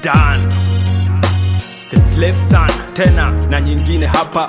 done the slave son tena na nyingine hapa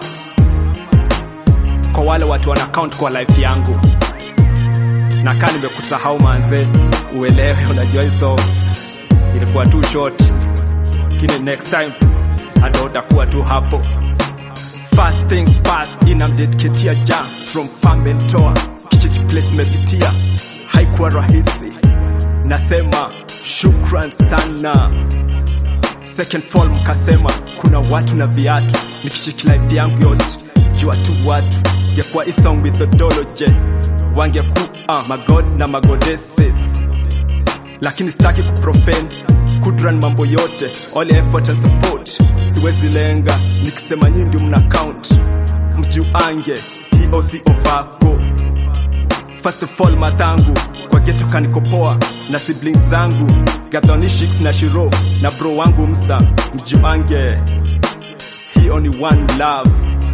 kwa wale watu wana count kwa life yangu na kaa nimekusahau manze uelewe unajua hiso ilikuwa tu short lakini next time hata utakuwa tu hapo First things first inamdediketia ja from famentoa kichiki place imepitia haikuwa rahisi nasema shukran sana second fall mkasema kuna watu na viatu nikichiki life yangu yote jua tu watu ngekuwa isong methodology wangekuwa magod na magodeses lakini sitaki kuprofend kudran mambo yote all effort and support siwezi lenga nikisema nyinyi ndio mna count mjuange hiyo si ovako first of all matangu kwa geto kanikopoa na siblings zangu gathonishix na shiro na bro wangu msa mjuange hiyo ni one love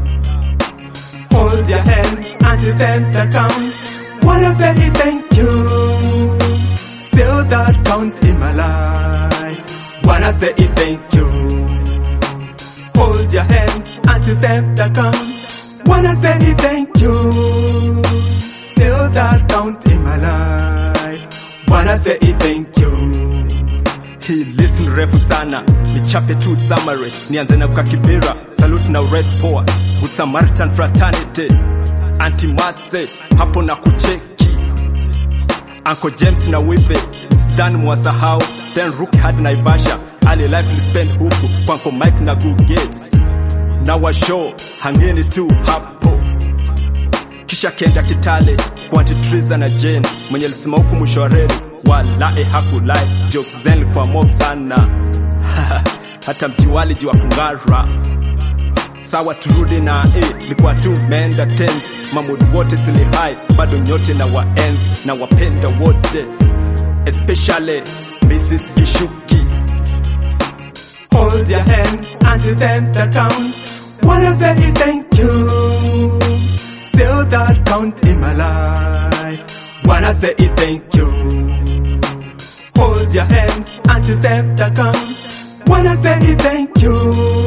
Hold your hands until then the count. Wanna say thank you. Still that count in my life. Wanna say thank you. Hold your hands until then the count. Wanna say thank you. Still that count in my life. Wanna say thank you. hii list ni refu sana nichape tu summary nianze na kukakibira salute na ures poa good samaritan fraternity antimase hapo na kucheki Uncle James na wife Dan mwasahau then Ruki hadi Naivasha ali life li spend huku kwa Uncle Mike na Good Gates na washow hangeni tu hapo kisha kenda Kitale kwa Auntie Triza na Jane mwenye alisema huku mwisho wa reli walae hakulai jokes zen kwa mob sana hata mjiwali jiwa kung'ara sawa turudi na eh, likuwa tu menda tense mamudi wote sili hai bado nyote na waenzi na wapenda wote especially Mrs. Gishuki Hold your hands until then the count. Wanna say thank you. Still that count in my life. Wanna say thank you. Hold your hands until then the count. Wanna say thank you.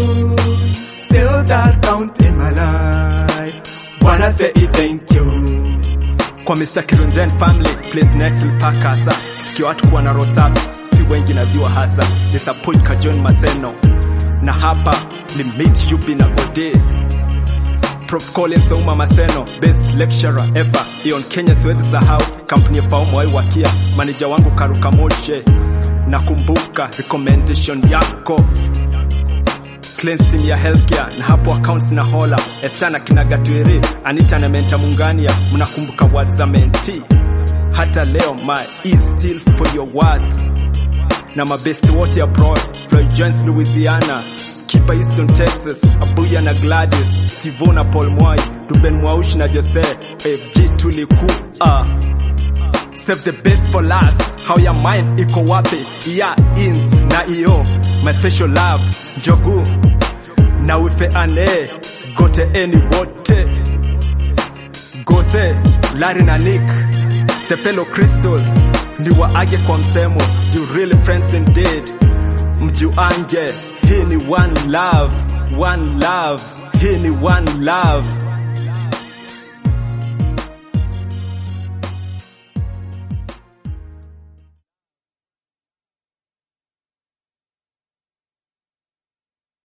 Still that count in my life. Wanna say thank you. kwa Mr. Kirunzen family place next lipakasa sikio watu kuwa na roho safi si wengi najua hasa disappoint ka John Maseno na hapa limit yupi na Gode Prof Collins Ouma Maseno best lecturer ever Ion Kenya siwezi sahau kampuni ya Faumo wai wakia manager wangu Karuka Moshe nakumbuka recommendation yako Cleanse team ya healthcare na hapo accounts na hola esana kinagatwiri Anita na Menta Mungania mnakumbuka words za menti hata leo my is still for your words na mabest wote abroad Floyd Jones Louisiana Kipa Easton Texas Abuya na Gladys Steve na Paul Mwai Ruben Mwaushi na Jose FG tulikuwa Save the best for last How your mind iko wapi ya ins na iyo My special love Njogu na wife ane Gote eni wote Gose Larry na Nick The fellow crystals Ni waage kwa msemo You really friends indeed Mjuange Hii ni one love One love Hii ni one love